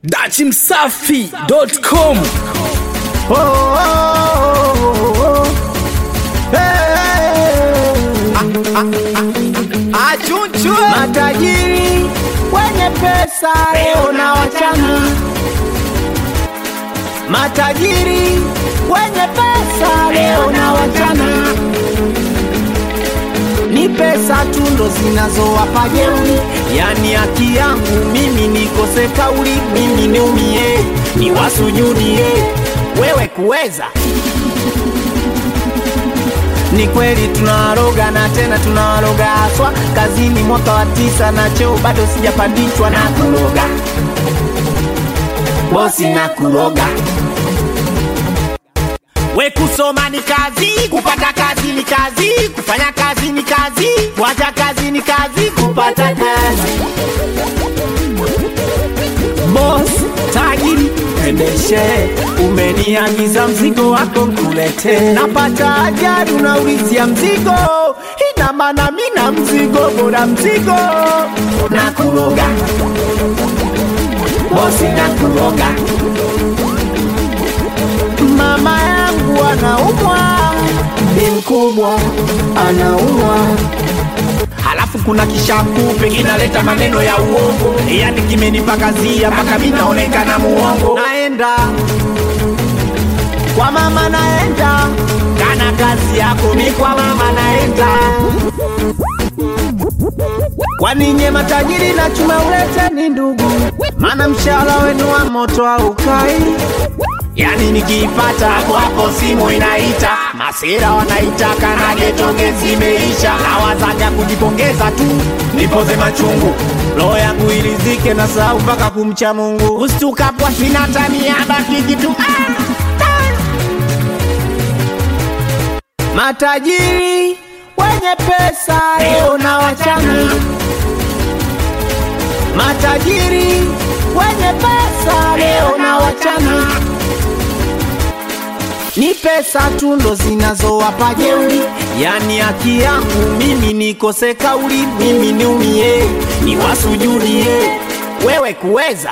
dachimsafi.com Oh, oh, oh, oh. Hey. Achunchwe Matajiri wenye pesa leo na wachana, matajiri wenye pesa leo na wachana, ni pesa tu ndo zinazowapa jeuri, yani haki yangu mimi nikose kauli, mimi niumie, niwasujudie wewe kuweza ni kweli tunawaroga na tena tunawaroga haswa kazini mwaka wa tisa na cheo bado sijapandishwa na kuroga bosi na kuroga we kusoma ni kazi kupata kazi ni kazi kufanya kazi ni kazi kuacha kazi ni kazi kupata kazi boss tajiri endeshe umeniagiza mzigo wako nkulete napata ajali unaulizia mzigo ina maana mina mzigo bora mzigo na kuroga bosi na kuroga mama yangu anaumwa ni mkubwa anaumwa halafu kuna kishakupe kinaleta maneno ya uongo, yani kimenipakazia mpaka mi naonekana muongo. Naenda kwa mama, naenda kana kazi yako ni kwa mama, naenda kwani nye matajiri na chuma ulete ni ndugu, maana mshahara wenu wa moto haukai Yani nikiipata hapo hapo simu inaita, masira wanaitaka na getonge zimeisha, nawazaga kujipongeza tu nipoze machungu, roho yangu ilizike na sahau mpaka kumcha Mungu, ustukapwa shinatania bakiki tu ah, ah. Matajiri wenye pesa leo na wachana, matajiri wenye pesa leo na wachana ni pesa tu ndo zinazowapa jeuri, yani haki yangu mimi nikose kauli, mimi niumie, niwasujudie wewe kuweza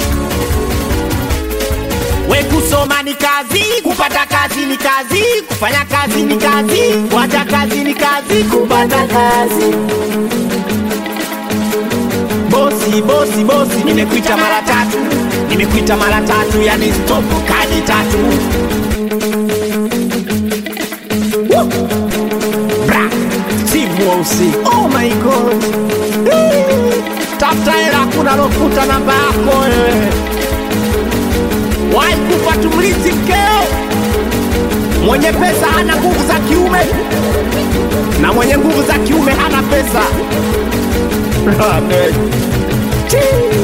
we kusoma ni kazi, kupata kazi ni kazi, kufanya kazi ni kazi, kuacha kazi ni kazi, kupata kazi. Bosi, bosi, bosi, nimekuita mara tatu, nimekuita mara tatu, yani stop kadi tatu Bra, Steve Wausi. Oh my god. Eh, Tafuta hela kuna lokuta namba yako wewe. Wahi kufa tumlisi mkeo. Mwenye pesa hana nguvu za kiume na mwenye nguvu za kiume hana pesa. Amen. Chii.